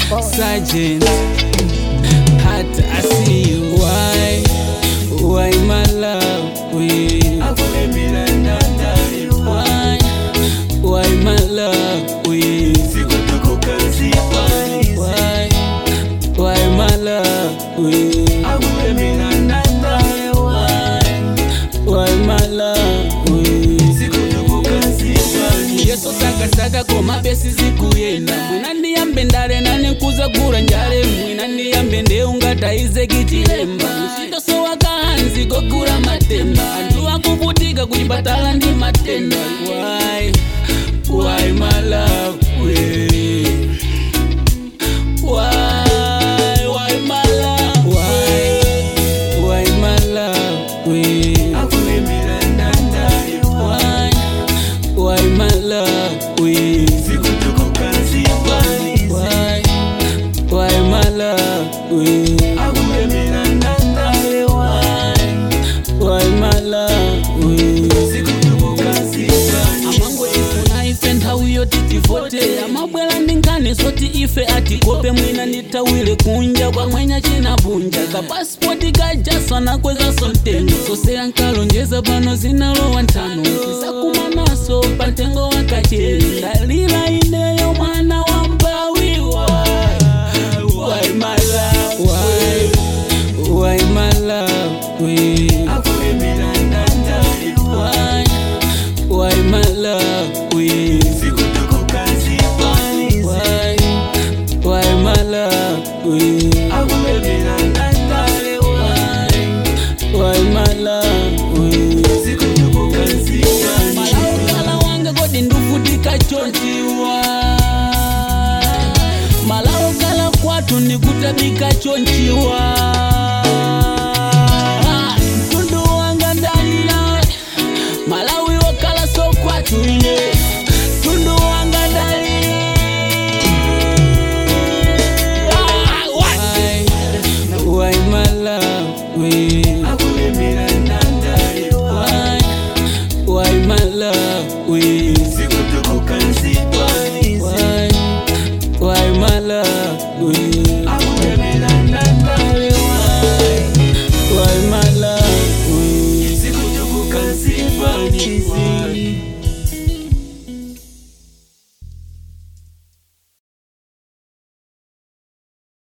Sergeant, hata I see you. Why, why my love? We, why, why my love? We, why, why my love? We, why my love? We. yeso sakasaka koma besi zikuyenda mwina ndiyambe ndale nane nkuzagula njale mwina ndiyambe ndeungataize kichilemba mchitoso wakahanzi gogula matemba anthu akuvutika kuchipatala ndi matenda why why my love we why why my love why why my love we why why my love we why why my love we why my love we amango ifuna ife nthawi yoti tivote amabwera ndi nkhani zoti ife atikope mwina ndithawire kunja kwamwenya chinavunja kapasipoti kajasona kwezaso mtengo zose ankalonjeza pano zinalowa nthano tisakumanaso pa mtengo wakacheri ndalira ineyo mwana wa mbawiwa Why my love? Why? Why my love? We Why? Why my love? We Why? Why my love? We Why my love? We Malawi wanga kodi nduvutika chonchiwa Malawi kala kwatu ndikutabika chonchiwa